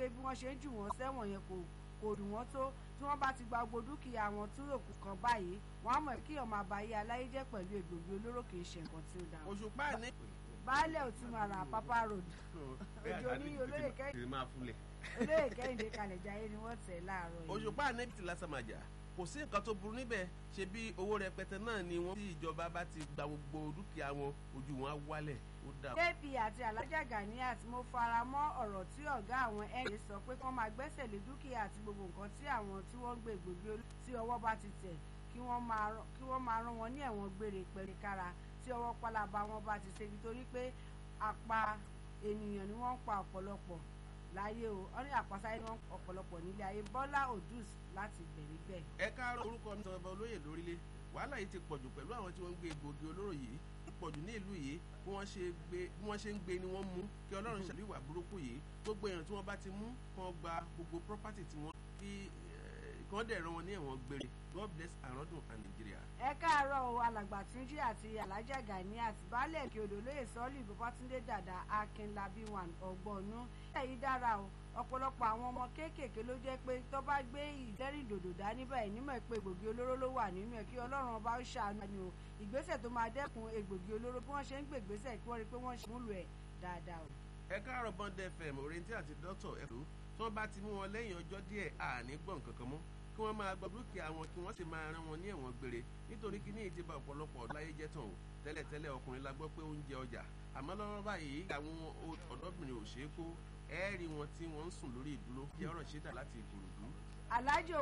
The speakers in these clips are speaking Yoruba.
pé bí wọ́n ṣe ń jù wọ́n sẹ́wọ̀n yẹn kò kò dùn wọ́n tó tí wọ́n bá ti gba gbogbo dúkìá wọn tí òkú kan báyìí wọ́n á mọ̀ kí ọmọ àbáyé aláyé jẹ́ pẹ̀lú egbògi olóró kì í ṣe nǹkan tí ó dáa. òṣùpá ní. baálẹ̀ òtúmọ̀ràn àpápá road òjò ní olóyè kẹ́hìndé olóyè kẹ́hìndé kalẹ̀ jayé ni wọ́n tẹ̀ láàárọ̀ yìí. òṣùpá ní ti lásàmàjà kò sí nǹkan tó burú níbẹ̀ ṣe bí owó rẹpẹtẹ náà ni wọ́n tí ìjọba bá ti gba gbogbo dúkìá wọn ojú wọn á wálẹ̀ ó dà. kp àti alájà ganiat mo fara mọ́ ọ̀rọ̀ tí ọ̀gá àwọn ẹ̀yẹ sọ pé kí wọ́n máa gbẹ́sẹ̀ lé dúkìá àti gbogbo nǹkan tí àwọn tí wọ́n ń gbé gbòógì olú tí ọwọ́ bá ti tẹ̀ kí wọ́n máa rán wọn ní ẹ̀wọ̀n gbére pẹ̀lẹ́kára tí ọwọ́ pálábá wọn bá ti ṣe nítorí pé àpá ènìyàn ni wọ́n ń pa ọ̀pọ̀lọpọ̀ láyé o wọ́n ní àpásáyé ni wọ́n ń ọ̀pọ̀lọpọ̀ nílé ayé bọ́lá odus láti bẹ̀rẹ̀ bẹ́ẹ̀. ẹ káàárọ̀ orúkọ mi sọ̀rọ̀ olóyè lórílẹ̀ wàhálà yìí ti pọ̀jù pẹ̀lú àwọn tí wọ́n ń gbé egbògi olóró yìí pọ̀jù ní ìlú yìí bí wọ́n ṣe gbé bí wọ́n ṣe ń gbé ni wọ́n mú kí ọlọ́run ṣàlùwà ìwà burúkú yìí gbogbo èèyàn tí wọ́n bá ti mú kàn gba gbogbo property tí wọ́n fi kàn dẹ̀ rán wọn ní ẹ̀wọ̀n gbére god bless àrọ́dún and Nigeria. ẹ káàárọ̀ o alàgbà túnjí àti alájà gani àti baálẹ̀ kí odò lóye sọ́ọ́lì babatunde dàda akínlábí wan ọgbọ́nú èyí dára o ọ̀pọ̀lọpọ̀ àwọn ọmọ kéékèèké ló jẹ́ pé tó bá gbé ìdẹ́rìndòdò dání báyìí nímọ̀ pé egbògi olóró ló wà nínú ẹ̀ kí ọlọ́run ọba ó ṣàánú ni o ìgbésẹ̀ tó máa dẹ́kun egbògi olóró bí wọ́n ṣe ń gbé ìgbésẹ̀ kí wọ́n rí i pé wọ́n ṣe múlò ẹ̀ dáadáa o. ẹ káàárọ̀ bond fm orienté àti dr ẹ̀rọ tí wọ́n bá ti mú wọn lẹ́yìn ọjọ́ díẹ̀ àní gbọ̀n kankan mọ́ kí wọ́n máa gbọ́ dúkìá wọn kí wọ́n sì máa rán wọn ní ẹ̀wọ̀n gbére nítorí kí ní ìdíbà ọ̀pọ̀lọpọ̀ ọ̀láyé jẹ́ tán o tẹ́lẹ̀tẹ́lẹ̀ ọkùnrin la gbọ́ pé ó ń jẹ ọjà àmọ́ lọ́wọ́ báyìí àwọn ọ̀dọ́bìnrin ò ṣeé kó ẹ́ẹ̀rí wọn tí wọ́n ń sùn lórí ìdúró jẹ́ ọ̀rọ̀ ṣẹ́dá láti ìkòròdú. alhaji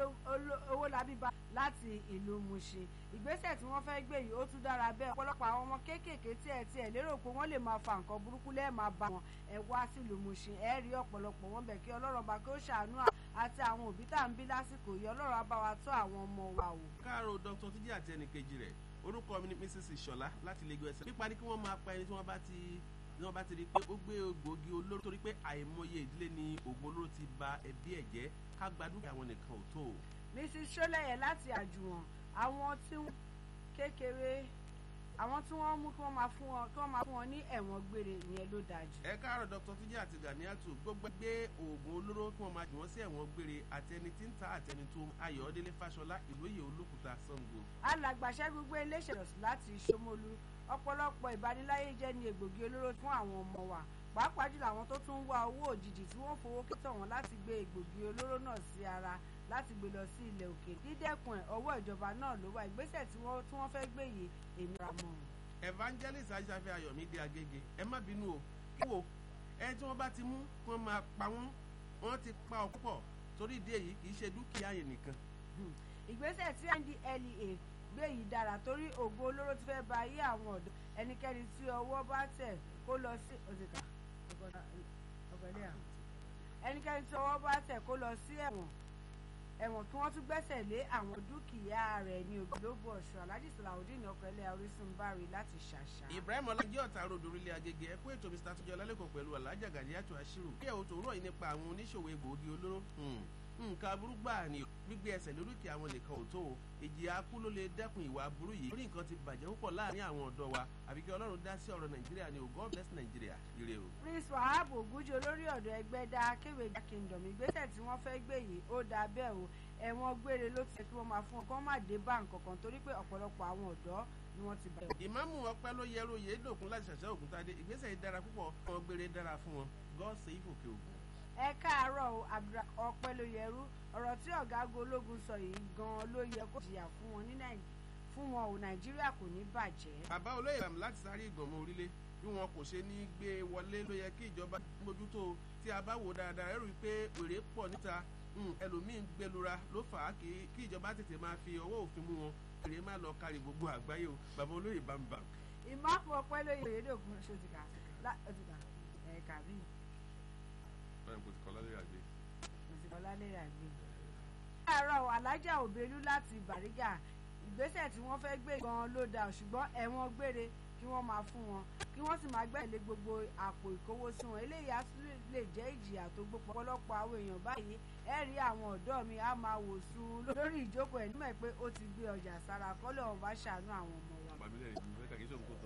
owó labí ba láti ìlú Mushin ìgbésẹ̀ tí wọ́n fẹ́ gbé yìí ó tún dára bẹ́ẹ̀ ọ̀pọ̀lọpọ̀ àwọn ọmọ kéékèèké tí ẹ̀ tí ẹ̀ lérò pé wọ́n lè máa fa nǹkan burúkú lẹ́ẹ̀ máa bá wọn ẹ̀ wá sílùú Mushin ẹ̀ rí ọ̀pọ̀lọpọ̀ wọn bẹ̀ kí ọlọ́run bá kí ó ṣàánú àti àwọn òbí tá à ń bí lásìkò yìí ọlọ́run á bá wa tọ́ àwọn ọmọ wa wò. káàárọ̀ dr tíjì àti ẹnìkejì rẹ̀ orúkọ mi ni mrs ìṣọ̀lá láti Lagos ẹsẹ̀ nípa ní kí wọ́n máa pa ẹni tí wọ́n bá ti ní wọ́n bá ti rí i pé ó gbé egbògi olóró torí pé àìmọye ìdílé ni òògùn olóró ti ba ẹbí ẹ̀ jẹ́ ká gba dúkìá wọn nìkan ò tó o. mrs sọlẹyẹ láti àjùwọ̀n àwọn tí kékeré àwọn tí wọ́n mú kí wọ́n máa fún wọn kí wọ́n máa fún wọn ní ẹ̀wọ̀n gbére ìyẹn ló dáa jù. ẹ káàárọ̀ dr tíjì àti ganiatu gbogbo gbé oògùn olóró kí wọ́n máa jù wọ́n sí ẹ̀wọ̀n gbére àti ẹni tí ń ta àti ẹni tó ayọ̀délé fáṣọlá ìlóye olókùúta sango. alàgbàṣẹ́ gbogbo iléeṣẹ́ ìrọ̀sùn láti ṣómólú ọ̀pọ̀lọpọ̀ ìbániláyé jẹ́ ní egbògi olóró fún àwọn ọmọ wa pàápàá jùlọ àwọn tó tún ń wá owó òjijì tí wọ́n fowó kítọ̀ wọn láti gbé egbògi olóró náà sí ara láti gbé lọ sí ilẹ̀ òkè dídẹ́kun ẹ̀ ọwọ́ ìjọba náà ló wà ìgbésẹ̀ tí wọ́n fẹ́ gbé yìí èmi ra mọ́. evangelist ajáfẹ́ ayọ̀mídé agége ẹ má bínú o kí wo ẹni tí wọ́n bá ti mú kí wọ́n máa pa wọ́n wọ́n ti pa ọ́ púpọ̀ torí ìdí èyí kì í ṣe dúkìá yẹn nìkan. ìgbésẹ̀ tí ndlea gbé yìí dára torí ògo olóró ti fẹ́ ba ayé àwọn ọ̀dọ́ ẹnikẹ́ni tí ọwọ́ bá tẹ̀ kó lọ sí òṣìkà ẹnikẹ́ni tí ọwọ́ bá tẹ̀ kó lọ sí ẹ̀wọ̀n ẹ̀wọ̀n kí wọ́n tún gbẹ́sẹ̀ lé àwọn dúkìá rẹ̀ ní ògbólógbò ọ̀ṣun alhaji salawudeen ọkọ̀ẹ́lẹ̀ orísun bari láti ṣàṣà. ibrahim ọlájẹ́ ọ̀tá ròdò orílẹ̀ agége ẹ kú ètò mr tuntun ọlálẹ́kọ̀ọ́ pẹ̀lú alájà gàdíyàtọ̀ àṣírò bí ẹ̀wọ̀n tòwúrọ̀ yìí nípa àwọn oníṣòwò egbòogi olóró nǹkan aburú gbà ní gbígbé ẹsẹ̀ lóríkì àwọn nìkan ò tó o èjì akú ló lè dẹ́kun ìwà aburú yìí lórí nǹkan ti bàjẹ́ púpọ̀ láàrin àwọn ọ̀dọ́ wa àbí kí ọlọ́run dá sí ọ̀rọ̀ nàìjíríà ni o god bless nàìjíríà ire o. prince wahab ogunjẹ olórí ọ̀dọ́ ẹgbẹ́ dá akéwèjà kingdom ìgbésẹ̀ tí wọ́n fẹ́ gbé yìí ó dáa bẹ́ẹ̀ o ẹ̀wọ̀n gbére ló ti yẹ kí wọ́n máa fún ọ kán má dé bá nǹkan kan torí pé ọ̀pọ̀lọpọ̀ àwọn ọ̀dọ́ ni wọ́n ti bẹ̀rẹ̀. ìmáàmù ọpẹ́ ló yẹrù yédòkun láti ṣàṣẹ ògùntadé ìgbésẹ̀ yìí dára púpọ̀ wọn gbére dára fún wọn god save òkè ògùn ẹ káàárọ̀ o abdul ọpẹ́ ló yẹrú ọ̀rọ̀ tí ọ̀gágun ológun sọ yìí gan-an ló yẹ kó jìyà fún wọn ní fún wọn o nàìjíríà kò ní bàjẹ́. bàbá olóyè ram láti sáré ìgbọ̀nmọ́ orílẹ̀ bí wọn kò ṣe ní gbé wọlé ló yẹ kí ìjọba mójútó tí a bá wò dáadáa ẹrù pé èrè pọ̀ níta ẹlòmíín gbẹlura ló fà á kí ìjọba tètè máa fi ọwọ́ òfin mú wọn èrè má lọ kárí gbogbo àgbáyé o bàbá olóyè bámbam. ìmáàmù ọpẹ́ ló yẹ èdògùn ṣòtìkà ẹ̀ka bíi báyìí kò ti kọ́ lálẹ́ àgbẹ̀. kò ti kọ́ lálẹ́ àgbẹ̀. láàárọ̀ alájà òbelú láti bàrígà ìgbésẹ̀ tí wọ́n fẹ́ gbé gan-an ló dáa ṣùgbọ́n ẹ̀wọ̀n gbére kí wọ́n máa fún wọn kí wọ́n sì máa gbẹ̀lé gbogbo àpò ìkówósí wọn eléyìí á lè jẹ́ ìjìyà tó gbópọ̀ ọ̀pọ̀lọpọ̀ àwọn èèyàn báyìí ẹ rí àwọn ọ̀dọ́ mi á máa wò sùn lórí ìjókòó ẹ̀ nímọ̀ pé ó ti gbé ọjà sára kọ́lẹ̀ ọ̀hún bá ṣàánú àwọn ọmọ wa. bàbílẹ̀ ìlú fẹ́ kàkí sóhun kò